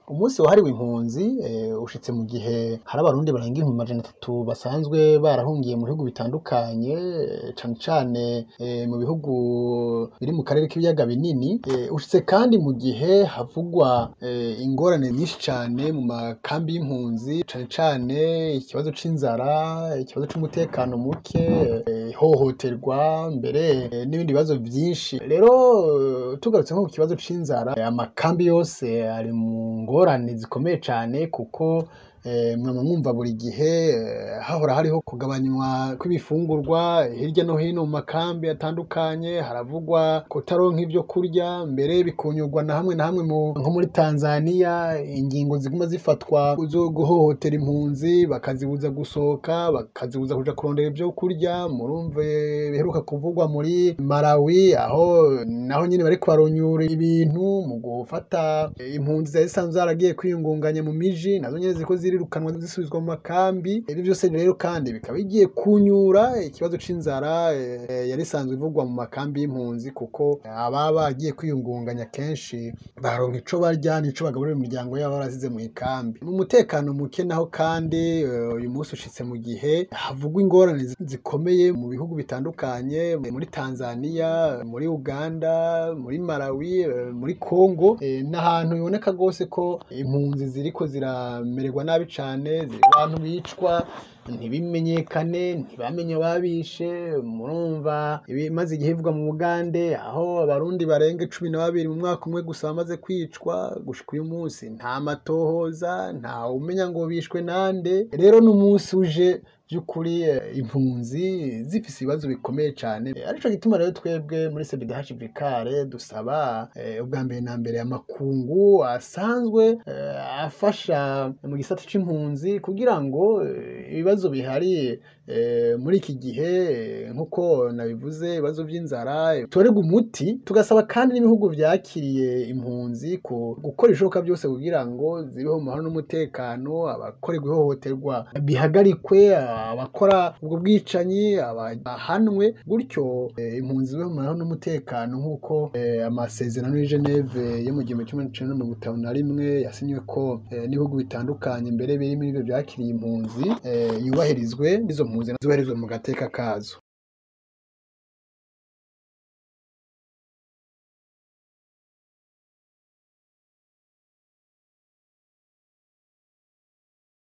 umunsi wahariwe impunzi ushitse mu gihe hari abarundi barenga ibihumbi amajana atatu basanzwe barahungiye mu bihugu bitandukanye cane cane mu bihugu biri mu karere k'ibiyaga binini ushitse kandi mu gihe havugwa ingorane nyinshi cane mu makambi y'impunzi cane cane ikibazo c'inzara ikibazo c'umutekano muke ihohoterwa mbere n'ibindi bibazo vyinshi rero tugarutse nko ku kibazo c'inzara amakambi yose ari mu ngorane zikomeye cane kuko mwama mwumva buri gihe hahora hariho kugabanywa kw'ibifungurwa hirya no hino mu makambi atandukanye haravugwa kutaronka ivyo kurya mbere bikunyurwa na hamwe na hamwe nko muri Tanzania ingingo ziguma zifatwa zo guhohotera impunzi bakazibuza gusohoka bakazibuza kuja kurondera ivyo kurya murumve biheruka kuvugwa muri Malawi aho naho nyene bariko baronyura ibintu mu gufata impunzi zari zisanzwe zaragiye kwiyungunganya mu miji nazo nyene ziriko zirirukanwa zisubizwa mu makambi ivyo vyose rero kandi bikaba bigiye kunyura ikibazo c'inzara yari isanzwe ivugwa mu makambi y'impunzi kuko ababa bagiye kwiyungunganya kenshi baronka ico barya n'ico bagaburira imiryango yabo barasize mu ikambi mu mutekano muke naho kandi uyu munsi ushitse mu gihe havugwa ingorane zikomeye mu bihugu bitandukanye muri Tanzania muri Uganda muri Malawi muri Congo n'ahantu biboneka rwose ko impunzi ziriko ziramererwa nabi cane abantu bicwa ntibimenyekane ntibamenye ababishe murumva ibimaze igihe bivugwa mu Bugande aho abarundi barenga cumi na babiri mu mwaka umwe gusa bamaze kwicwa gushika uyu munsi nta matohoza nta umenya ngo bishwe nande rero n'umunsi uje vy'ukuri impunzi zifise ibibazo bikomeye cane arico gituma rero twebwe muri CBDH Vikare dusaba ubwa mbere na mbere amakungu asanzwe afasha mu gisata c'impunzi kugira ngo ibibazo bihari muri iki gihe nk'uko nabivuze ibibazo vy'inzara bitorerwe umuti tugasaba kandi n'ibihugu vyakiriye impunzi gukora ibishoboka vyose kugira ngo zibeho mu mahoro n'umutekano abakorerwa ihohoterwa bihagarikwe abakora ubwo bwicanyi bahanwe gutyo impunzi zibeho mu mahoro n'umutekano nk'uko amasezerano y'i Geneve yo mu gihumbi kimwe n'icenda mirongo itanu na rimwe yasinyweko n'ibihugu bitandukanye mbere biri muri ivyo vyakiriye impunzi yubahirizwe n'izo mpunzi zubahirizwe mu gateka kazo